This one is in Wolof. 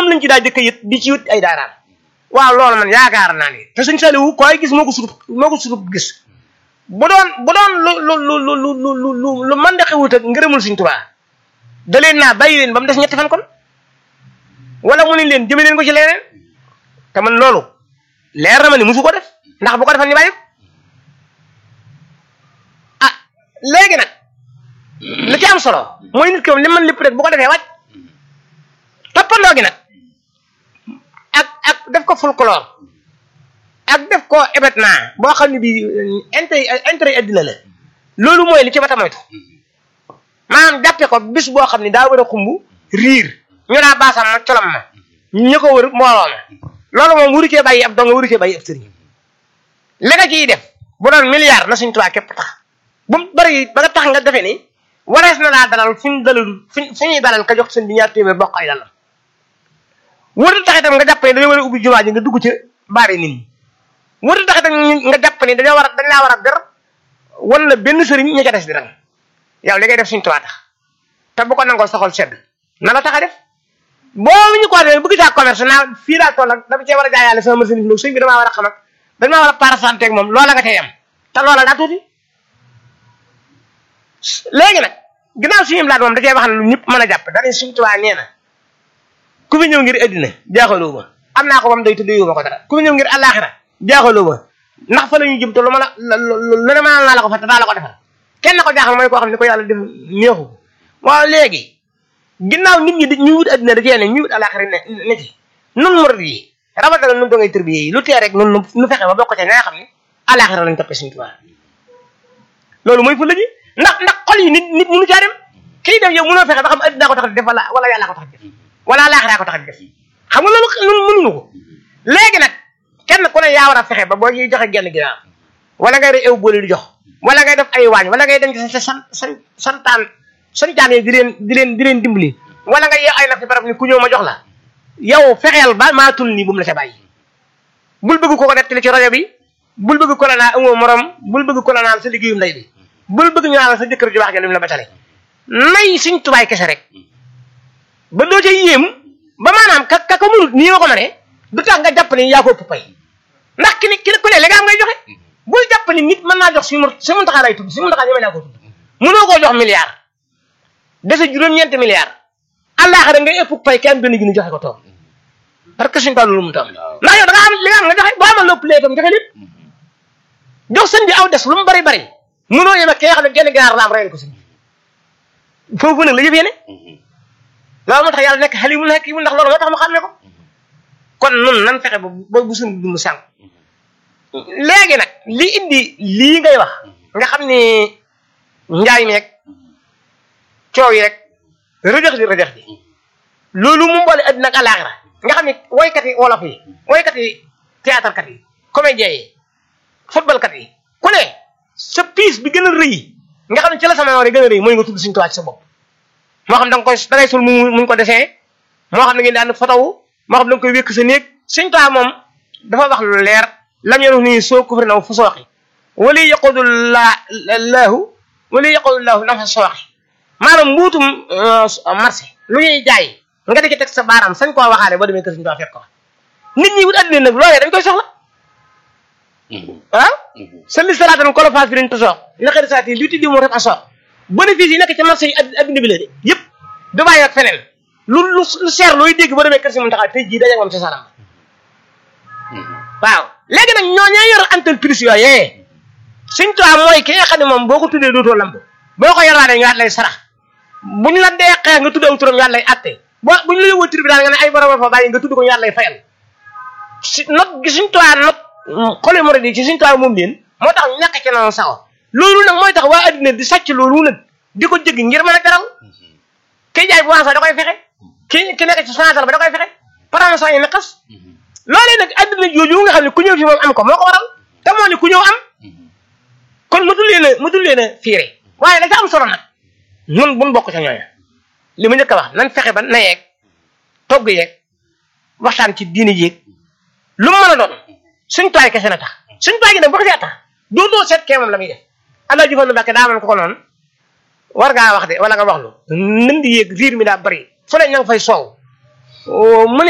lañ ci daa jëkk yët di ci wut ay daaraam waaw loolu man yaakaar naa ni te sëñ Saliou koy gis moo ko sutub moo ko sutub gis bu doon bu doon lu lu lu lu lu lu lu lu mën da xewut ak ngërëmul sëñ Tuubaa da leen naa bàyyi leen ba mu des ñetti fan kon wala mu ne leen jëme leen ko ci leneen te man loolu leer na ma ni musu ko def ndax bu ko defal ñu bàyyi ko ah léegi nag li ci am solo mooy nit ki moom li man lépp rek bu ko defee wàcc toppandoo gi nag ak ak def ko folklore ak def ko événement boo xam ne bii intérêt intérêt addina la loolu mooy li ci bata moytu maanaam jàppe ko bis boo xam ne daa war a xumb riir ñu daa baasam ma colom ma ñu ko wër mbooloo ma loolu moom wuru cee bàyyi ab dong wuru cee bàyyi ab sëriñ li nga ciy def bu doon milliard na suñ tubaab képp tax bu mu bëri ba nga tax nga defee ni warees na laa dalal fu ñu dalal fu fu ñuy dalal ka jox seen bi ñaar téeméer bokk ay dalam wërtu tax itam nga jàpp ne dañoo war a ubbi jumaa ji nga dugg ci baare nit ñi wërtu tax itam nga jàpp ne dañoo war a dañ laa war a ber wan la benn sëriñ ña ca des di rang yow li ngay def suñ tubaab tax te bu ko nangoo soxol sedd na la tax a def boo ñu ko defee bëgg saa commerce naa fii laa toll ak dama cee war a jaayaale sama marchandise loolu sëñ bi damaa war a xam ak dañ maa war a parasanté ak moom loola nga cay am te loola daa tuuti léegi nag ginnaaw suñu laat moom da cee wax ne lu ñëpp mën a jàpp dañuy suñ tubaab nee na ku fi ñëw ngir addina jaaxaloo ma am naa ko bam day tudd ma ko dara ku fi ñëw ngir àllaaxira jaaxaloo ma ndax fa la ñuy jëm te lu ma la lu ne ma naa la ko fa te daa la ko defal kenn ko jaaxal mooy koo xam ne ko yàlla def neexu waaw léegi ginnaaw nit ñi ñu wut addina da cee ne ñu wut àllaaxira ne ne ci nun murid yi rawatina nun dongay tërbiye yi lu tee rek nun nu fexe ba bokk ca ña nga xam ne àllaaxira lañ toppee suñu tubaab loolu mooy fu la ji ndax ndax xol yi nit nit mënu caa dem kii def yow mënoo fexe ba xam addina ko tax def wala wala yàlla ko tax def wala laaxiraa ko tax def xam nga loolu loolu mënuñu ko léegi nag kenn ku ne yaa war a fexe ba boo ñuy joxe genn ginnaaw wala ngay def ew boole di jox wala ngay def ay waañ wala ngay denc sa san san santaan santaan yi di leen di leen di leen dimbali wala nga yeew ay nag fi barab ni ku ñëw ma jox la yow fexeel ba maa tul nii bu mu la ca bàyyi bul bëgg ko ko nettali ci rajo bi bul bëgg ko la naa amoo morom bul bëgg ko la naan sa liggéeyum ndey bi bul bëgg ñu naan sa jëkkër ju wax ja lim la batale nay suñ tubaay kese rek ba doo ca yéem ba maanaam ka ka ko mënut nii nga ko mënee du tax nga jàpp ni yaa ko ëpp pay ndax ki ni ki ku ne léegi am ngay joxe bul jàpp ni nit mën naa jox si mu si mu taxaa lay tudd si mu taxaa ñeme naa ko tudd mënoo koo jox milliard dese juróom-ñeenti milliard àllaaxira ngay ëpp pay kenn benn junni joxe ko toog parce que suñ toll lu mu toll ndax yow da nga am li nga am nga joxe boo amal lépp léegi tam joxe lépp jox sëñ bi aw des lu mu bari bari mënoo yem ak ki nga xam ne genn ginaar la am reyal ko sëñ bi foofu nag la yëf yéene loolu moo tax yàlla nekk xalimu nekk yi ndax loolu moo tax mu xam ne ko kon nun nan fexe ba ba bu suñu dund sànq léegi nag li indi lii ngay wax nga xam ni njaay meeg coow yi rek rëjëx di rëjëx di loolu mu mboole addina ak àllaaxira nga xam ni woykat yi wolof yi woykat yi théâtre kat yi comédien yi football kat yi ku ne sa piis bi gën a rëy nga xam ne ci la sama yoon gën a rëy mooy nga tudd suñu tuwaat sa bopp moo xam da nga koy da ngay sul mu muñ ko desee moo xam ne ngeen daan fotowu moo xam da nga koy wékk sa néeg suñ tuwaat moom dafa wax lu leer lam yenu nii soo kufri naw fu sooxi wali yaqudu la laahu wali yaqudu laahu nafa sooxi maanaam mbuutum marché lu ñuy jaay nga di ci teg sa baaraam sañ koo waxaane boo demee kër suñu tuwaat fekk ko nit ñi wut addina nag loolee dañ koy soxla ah salli salaatan kolo faas fi leen tosoox li xëy saati li tuddi mu ref a soox bénéfice yi nekk ci marché yi adduna bi la de yëpp du bàyyi ak feneen lu lu lu seer looy dégg ba demee kër si mun taxaw tey jii daje moom ci salam waaw léegi nag ñoo ñee yor entreprise yooyee suñ tuwaa mooy ki nga xam ne moom boo ko tuddee dootoo lamb boo ko yorwaane ñu waat lay sarax buñ la dee xeex nga tudd aw turam ñu waat lay atte boo buñ la yóbboo tribunal nga ne ay borom fa bàyyi nga tudd ko ñu waat lay fayal si not gi suñ tuwaa not xoli murid yi ci suñ tuwaa moom leen moo tax ñàkk ci noonu sax loolu nag mooy tax waa addina di sàcc loolu nag di ko jëgg ngir mën a jaral kii jaay bu wansa da koy fexe ki ki nekk ci santal ba da koy fexe paransa yi naqas loolee nag addina jooju nga xam ne ku ñëw fi moom am ko moo ko waral te moo ne ku ñëw am kon mu dul leen a mu dul leen a fiire waaye la ca am solo nag nun buñ bokk ca ñooña li ma njëkk a wax nan fexe ba na yeeg togg yeeg waxtaan ci diini yeeg lu mu mën a doon suñ tuwaay kese na tax suñ tuwaay gi nag boo ko see tax dootoo seet kee moom la muy def allah jëfal lu bàkke daa man ko ko noonu war ngaa wax de wala nga wax lu nën di yéeg riir mi daa bari fu ne ña nga fay soow mu ne